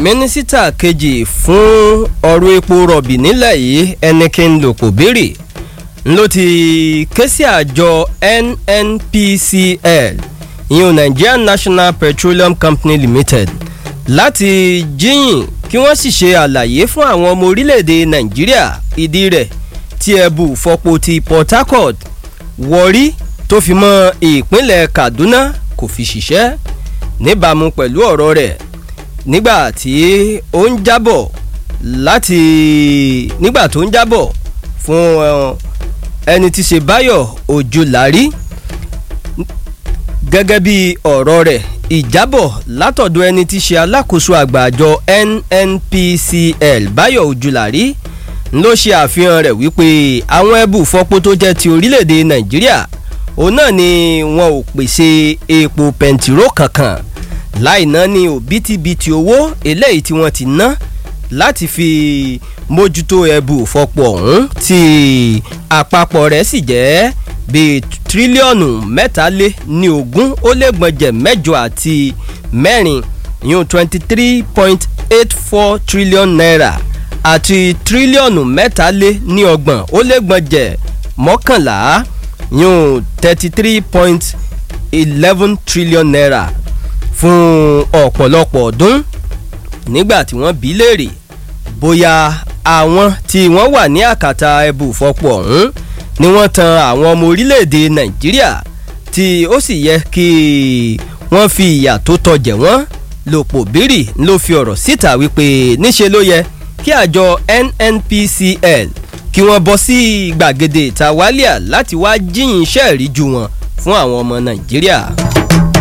mínísítà kejì fún ọ̀rọ̀ epo rọ̀bì nílẹ̀ yìí ẹnikẹ́ni lòpò béèrè ló ti ké sí àjọ nnpcl ìyẹn nigerian national petroleum company limited láti jíyìn kí wọ́n sì ṣe àlàyé fún àwọn ọmọ orílẹ̀-èdè nàìjíríà ìdí rẹ̀ tí ẹ̀bù fọpo ti port harcourt wọrí tó fi mọ́ ìpínlẹ̀ kaduna kò fi ṣiṣẹ́ níbàámu pẹ̀lú ọ̀rọ̀ rẹ̀ nígbà tí ó ń jábọ̀ láti nígbà tó ń jábọ̀ fún ẹni tí ṣe báyọ̀ ojúlárí gẹ́gẹ́ bí ọ̀rọ̀ rẹ̀ ìjábọ̀ látọ̀dọ̀ ẹni tí ṣe alákòóso àgbà àjọ nnpcl báyọ̀ ojúlárí ló ṣe àfihàn rẹ̀ wípé àwọn ẹbù fọpo tó jẹ́ ti orílẹ̀-èdè nàìjíríà òun náà ni wọn ò pèsè epo pẹntiró kankan láì ná ní òbítíbitì owó eléyìí tí wọ́n ti ná láti fi mójútó ẹbù fọpọ̀ ọ̀hún tí àpapọ̀ rẹ̀ sì jẹ́ bíi tírílíọ̀nù mẹ́tàlé ní ogún ó lé gbọ̀njẹ̀ mẹ́jọ àti mẹ́rin yún twenty three point eight four trillion naira àti tírílíọ̀nù mẹ́tàlé ní ọgbọ̀n ó lé gbọ̀njẹ̀ mọ́kànlá yún thirty three point eleven trillion naira fún ọ̀pọ̀lọpọ̀ ọdún nígbà tí wọ́n bí léèrè bóyá àwọn tí wọ́n wà ní àkàtà ẹbù fọpọ̀ ọ̀hún ni wọ́n tan àwọn ọmọ orílẹ̀-èdè nàìjíríà tí ó sì yẹ kí wọ́n fi ìyà tó tọjẹ̀ wọ́n lòpọ̀ bírì ló fi ọ̀rọ̀ síta wípé níṣe ló yẹ kí àjọ nnpcl kí wọ́n bọ́ sí gbàgede ìta wálíà láti wá jíyìn iṣẹ́ ìríjú wọn fún àwọn ọmọ nàìjíríà.